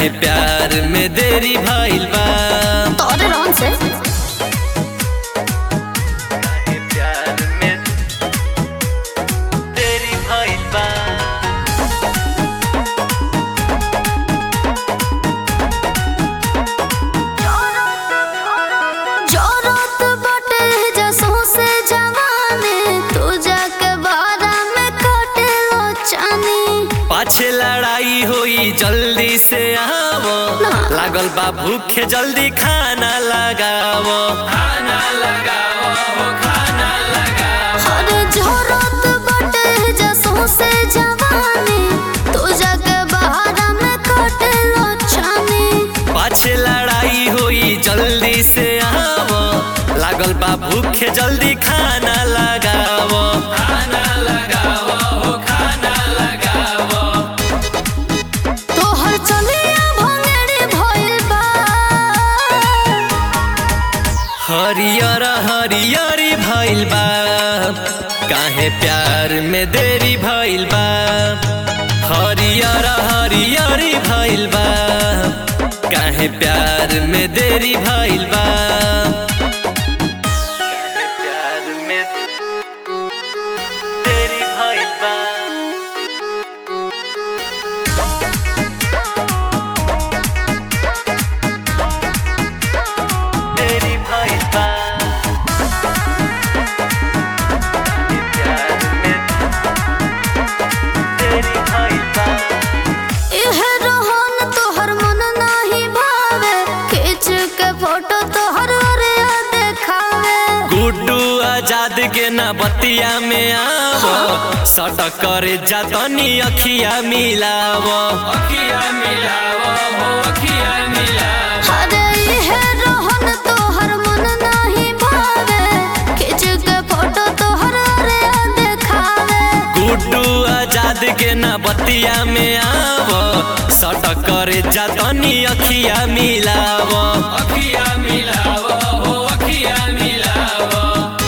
काहे प्यार में देरी भइल बा तोरे रौन से काहे प्यार में देरी भइल बा जरूरत बाटे जसों से जवानी तू जाके बारा में काटे लो चानी पाछे लड़ाई होई जल्दी से आवो लागल बा भूखे जल्दी खाना लगावो खाना लगावो हो खाना लगावो अरे जरूरत बाटे जसों से जवानी तू जाके बारा में काटे लो चानी पाछे लड़ाई होई जल्दी से आवो लागल बा भूखे जल्दी खाना लगावो खाना लगावो हो खाना लगावो तोहर चलिया भंगेरी भइल बा हरियर हरियरी भइल बा काहे प्यार में देरी भइल बा हरियर हरियरी भइल बा काहे प्यार में देरी भइल बा काहे प्यार में देरी भइल बा देरी भइल बा प्यार में देरी भइल बा इह रोहन तोहर मन नाही भावे खींच के फोटो तोहर ओरिया देखावे गुड्डू आजाद के ना बतिया में आवो सटक करे जातनी अखिया मिलावो अखिया मिलावो हो अखिया मिलावो अरे इह रोहन तोहर मन नाही भावे खींच के फोटो तोहर ओरिया देखावे गुड्डू आजाद के ना बतिया में आवो सटक करे जातनी अखिया मिलावो अखिया मिलावो हो अखिया मिलावो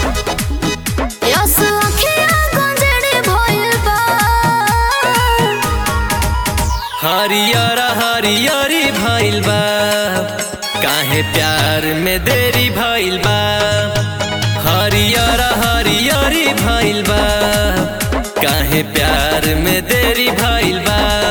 यस अखिया गंजड़ी भइल बा हरियर हरियरी भइल बा काहे प्यार में देरी भइल बा हरियर हरियरी भइल बा काहे प्यार में देरी भइल बा